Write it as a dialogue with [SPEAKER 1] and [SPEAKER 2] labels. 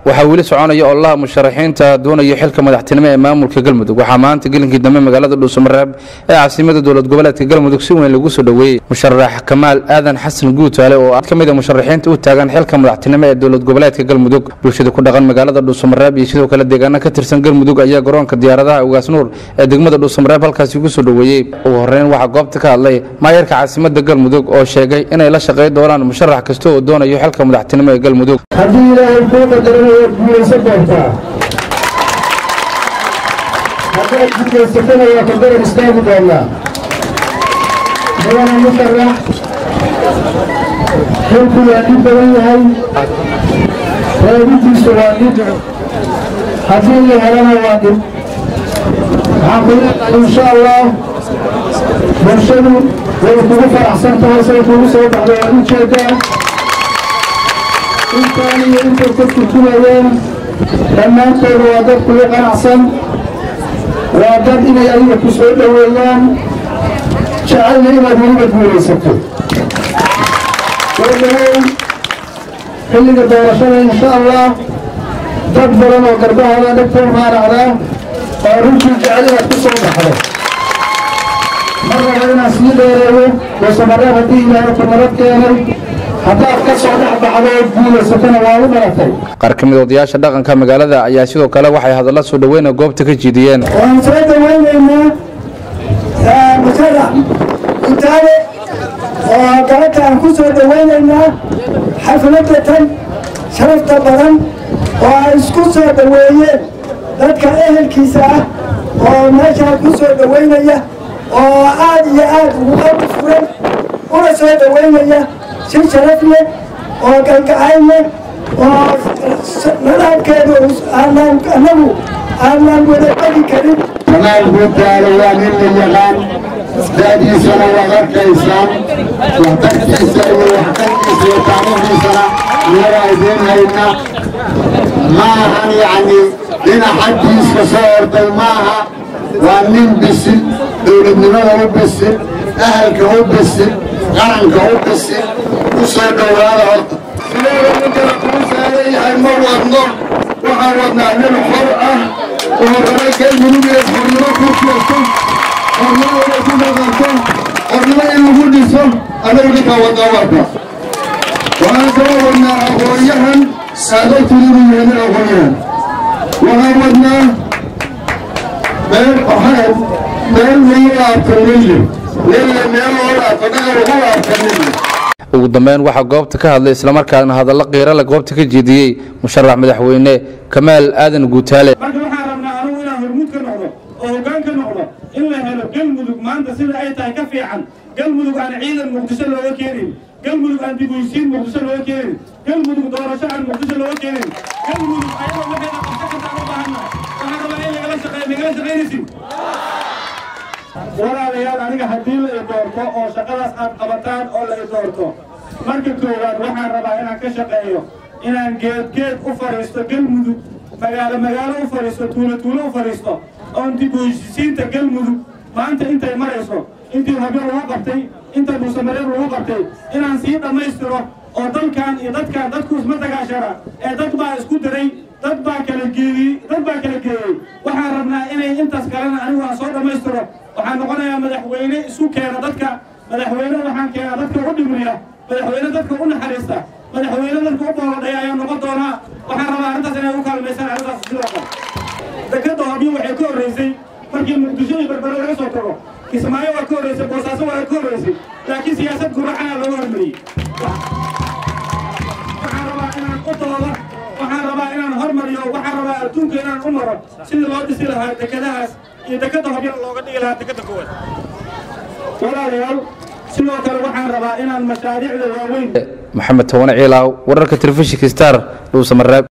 [SPEAKER 1] waxaa weli soconaya ololaha musharaxiinta doonaya xilka madaxtinimo ee maamulka galmudug waxaa maanta gelinkii dambe magaalada dhuusamareeb ee caasimada dowlad goboleedka galmudug si weyn lagu soo dhoweeyey musharax kamaal aadan xasan guutaale oo ka mid a musharaxiinta u taagan xilka madaxtinimo ee dowlad goboleedka galmudug bulshada ku dhaqan magaalada dhuusamareeb iyo sidoo kale deegaano ka tirsan galmudug ayaa garoonka diyaaradaha ugaas nuur ee degmada dhuusamareeb halkaasi ugu soo dhoweeyey ugu horeyn waxaa goobta ka hadlay maayarka caasimada galmudug oo sheegay inay la shaqayn doonaan musharax kasta oo doonayo xilka madaxtinimo ee galmudug
[SPEAKER 2] haddii ilaahay kuu qadarana waad guulaysan doontaa haddaad guulaysatana waa ka garan istaagi doonaa mudana musharax xilku waa dhib badan yahay raadintiisu waa dhib haddii la helana waa dhib waxaan ku leenahay insha allah bulshadu way kugu faraxsan tahay say kugu soo baxda waad u jeedaa intaan iyo intay ka turjumayeen dhammaantooda waa dad kugu qanacsan waa dad inay adiga ku soo dhoweeyaan jecelna inaad weliba guulaysato wadahow xilliga doorashada insha allah dad badan oo garbahooda dhegtoo maaracdaa oo runtii jecel inaad ku soo baxdo mar raba inaan sii dheereeyo dhuusamareeb haddii ilaahay ku nabad keenay haddaad ka soo dhex baxdo ood guulaysatana waa u dhalatay
[SPEAKER 1] qaar ka mid odayaasha dhaqanka magaalada ayaa sidoo kale waxay hadalla soo dhoweyna goobta ka jiidiyeen
[SPEAKER 2] waan soo dhawaynaynaa musharax utaale oo galabta aan ku soo dhawaynaynaa xafladda tan sharafta badan oo ay isku soo dhoweeyeen dadka ehelkiisa ah oo meeshaa ku soo dhowaynaya oo aad iyo aad ugu qalbi furan una soo dhowaynaya si sharaf leh oo galgacayl leh oo nadaamkeedu aanaan annagu aanaan wada begi karin
[SPEAKER 3] kamaal guutaale waa nin la yaqaan da'diisana waad arkaysaan waxtarkiisa iyo waxtarkiisa iyo taariikhdiisana iyagaa idiin hayna ma ahan yacni dhinac xaggiiska soo orday maaha waa nin bisil dowladnimada u bisil ahalka u bisil qaranka u bisil u soo dhowaada horta sideeda ninkana kuu saaran yahay ma wadno waxaan wadnaa nin xor ah oo raba galmudug iyo xornimo ku joogto xornimo inay ku dhaqanto xornimo in lagu dhiso anagu ninkaa wadnaa warka waxaan kaloo wadnaa aqoonyahan aadogtu inuu yahay nin aqoonyahan waxaan wadnaa meel waxaan meel lagu laabto nille nille meel loo laabto dhaqan lagu laabto nille
[SPEAKER 1] ugu dambeyn waxaa goobta ka hadlay islamarkaana hadallo qiirale goobta ka jeediyey musharax madaxweyne kamaal aadan guutaale
[SPEAKER 4] marka waxaan rabnaa anugu inaan hormuud ka noqdo oo hoggaan ka noqdo in la helo galmudug maanta sida ay tahay ka fiican galmudug aan ciidan muqdisho looga keenin galmudug aan dibuysiin muqdisho looga keenin galmudug doorasho aan muqdisho looga keenin galmudug ayagoo waxayna qabso kartaan u baahanna waxaan rabaa in lagala shaqeeyo nagala shaqaynaysin walaalayaal aniga haddii la i doorto oo shaqadaas aad qabataan oo la i doorto marka koowaad waxaan rabaa inaan ka shaqeeyo inaan geedgeed u fadhiisto galmudug magaalo magaalo u fadhiisto tuulo tuulo u fadhiisto oon dib u heshisiinta galmudug maanta intay marayso intii habyo lagu qabtay inta dhuusamareeb lagu qabtay inaan sii dhammaystiro oo dalkan iyo dadkan dadku isma dagaashara ee dad baa isku diray dad baa kala geeyey dad baa kala geeyey waxaan rabnaa inay intaas kalena anigu aan soo dhammaystiro waxaan noqonayaa madaxweyne isu keena dadka madaxweyne waxaan keenaa dadka u dhimriya madaxweyne dadka u naxariista madaxweyne dadka u booladhaya ayaan noqon doonaa waxaan rabaa arrintaas inay u kaalmaysaan arrintaas sidoo kale dekadda hobyo waxay ka horraysay markii muqdisho iyo berbere laga soo tago kismaayo waa ka horraysay boosaaso waa ka horraysay laakiin siyaasad guracana looga hormariyey waxaan rabaa inaan u dooda waxaan rabaa inaan hormariyo waxaan rabaa adduunka inaan u maro sidii loo dhisi lahaa dekadahaas iyo dekadda hobyana looga dhigi lahaa dekadda koowaad walaalayaal sidoo kale waxaan rabaa inaan mashaariicda waaweyn
[SPEAKER 1] maxamed towane ciilaaw wararka telefishinka star dhuusamareeb